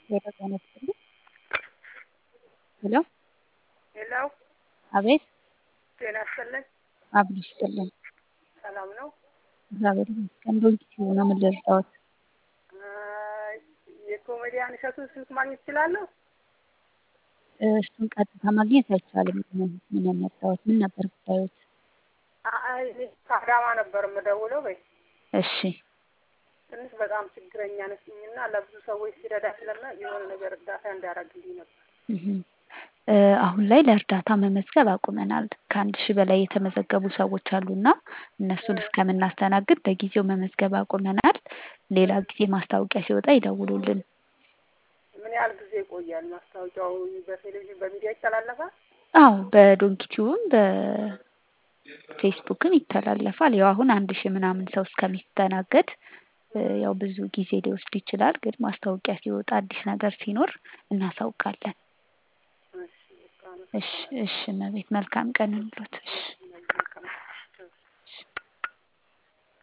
ጤና ይስጥልኝ ሄሎ ሄሎ አቤት ጤና ይስጥልኝ። አብሮ ይስጥልኝ ሰላም ነው? እግዚአብሔር ይመስገን። በዩቲዩብ ነው ምን ልርዳዎት? አይ፣ የኮሜዲያን እሸቱን ስልክ ማግኘት እችላለሁ? እሱን ቀጥታ ማግኘት አይቻልም። ምን ምን ያመጣዎት? ምን ነበር ጉዳዮት? አይ፣ እኔ ከአዳማ ነበር የምደውለው። በይ እሺ ትንሽ በጣም ችግረኛ ነችኝና ለብዙ ሰዎች ሲረዳ ስለና የሆነ ነገር እርዳታ እንዳደረግልኝ ነበር። እህ እ አሁን ላይ ለእርዳታ መመዝገብ አቁመናል። ከአንድ ሺህ በላይ የተመዘገቡ ሰዎች አሉና እነሱን እስከምናስተናግድ በጊዜው መመዝገብ አቁመናል። ሌላ ጊዜ ማስታወቂያ ሲወጣ ይደውሉልን። ምን ያህል ጊዜ ይቆያል ማስታወቂያው? በቴሌቪዥን በሚዲያ ይተላለፋል? አዎ በዶንኪቲዩብም በፌስቡክም ይተላለፋል። ያው አሁን አንድ ሺህ ምናምን ሰው እስከሚስተናገድ እ ያው ብዙ ጊዜ ሊወስድ ይችላል። ግን ማስታወቂያ ሲወጣ አዲስ ነገር ሲኖር እናሳውቃለን። እሺ በቃ ነው። እሺ እሺ እመቤት መልካም ቀን ይሁንልዎት። እሺ